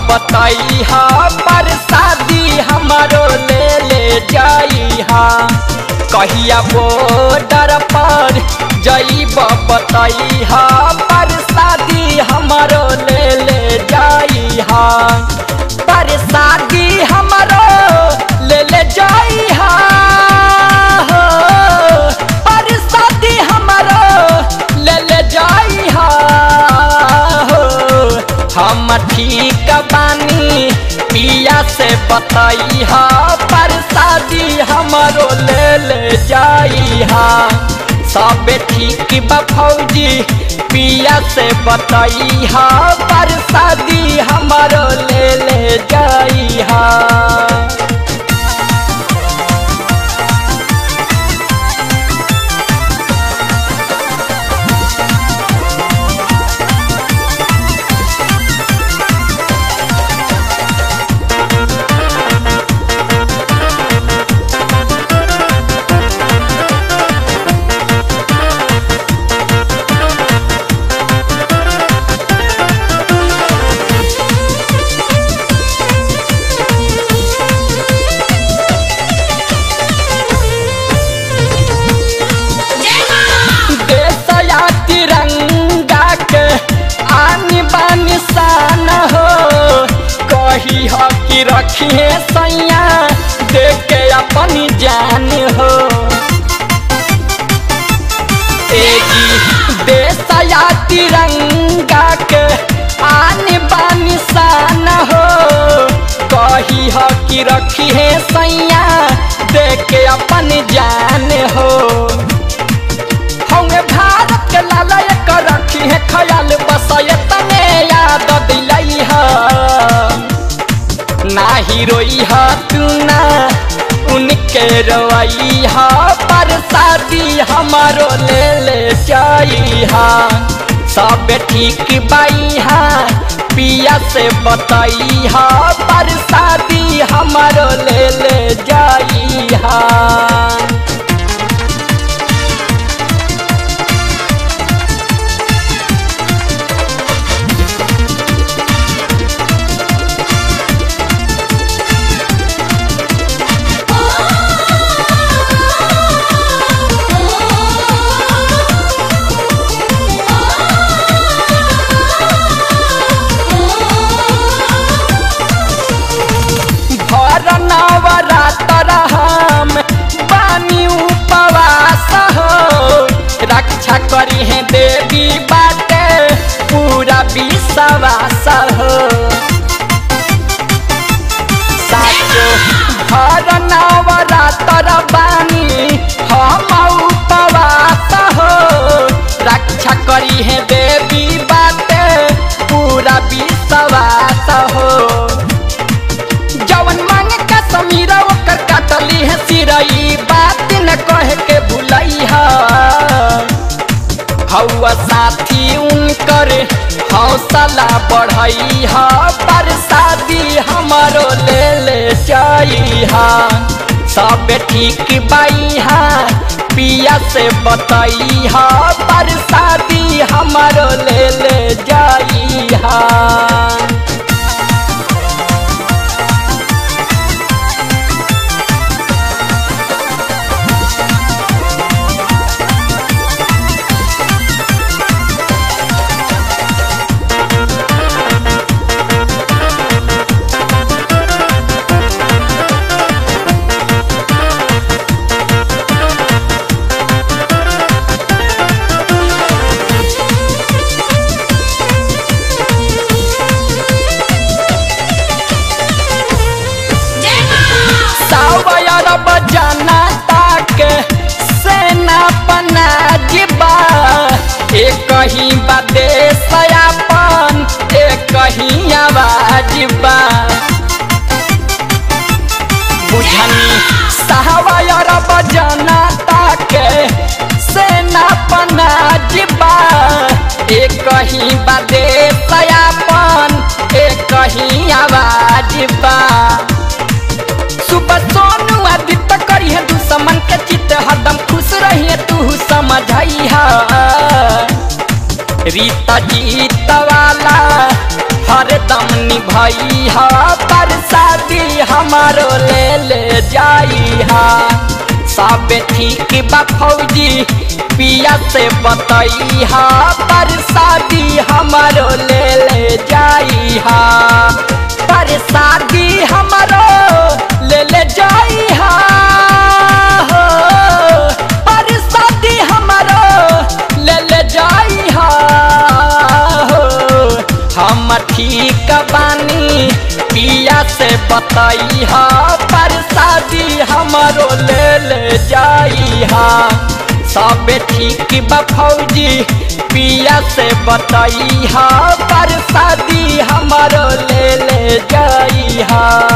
बतई हा पर शादी हमारो ले ले जाई हा कहिया बॉर्डर पर जईब बतई हा पर शादी हमारो ले ले जाई हा पर शादी हमारो ले ले जाई हा हो, पर शादी हमारो ले ले जाई हा हो। हम ठीक बानी पिया से बतई हा पर शादी हमारो ले ले जाई हा सब ठीक बा फौजी पिया से बतई हा पर शादी हमारो ले ले जाई हा देश या तिरंगा के आनी बानी शान हो कही हो कि रखिए सैया देख के अपनी जान हो एजी देश या तिरंगा के आनी बानी शान हो कही हो कि रखिए सैया देख के अपनी जान हो हमें भारत के लाला एक रखी है ख्याल बस ये तने याद दिलाई है ना हीरोई है तू ना उनके रोई है पर शादी हमारो ले ले जाई है सब ठीक बाई है पिया से बताई है पर शादी हमारो ले ले जाई है भर नवरात्र हम बानी उपवास हो रक्षा करी है देवी बाटे पूरा विश्वास हो साचो भर नवरात्र बानी हम उपवास हो रक्षा करी है देवी बाटे पूरा विश्वास हो जवन मांगे का समीरा ओकर काटली है सिरई बात न कह के भुलई है हौआ साथी उनकर हौसला बढ़ई है पर शादी हमारो ले ले जाई है सब ठीक बाई है पिया से बताई है पर शादी हमारो ले ले जाई है सावयर बजाना ताक सेना बना जिबा एक ही बदेश अपन एक ही आवाज बा बुझनी सावयर बजाना ताक सेना बना जिबा एक ही बदेश अपन एक ही आवाज बा सुबह सोनू आदित्य करी है दुश्मन के चित हरदम खुश रही है तू समझाई है रीता जीत वाला हरदम निभई हा पर शादी हमारो ले ले जाई हा सब ठीक बा फौजी पिया से बतई हा पर शादी हमारो ले ले जाई हा पर शादी हमारो ले ले जाई हा हो पर शादी हमारो ले ले जाई हा हो हम ठीक बानी पिया से बतई हा पर शादी हमारो ले ले जाई हा सब ठीक बा फौजी पिया से बतई हा पर शादी हमारो ले ले जाई हा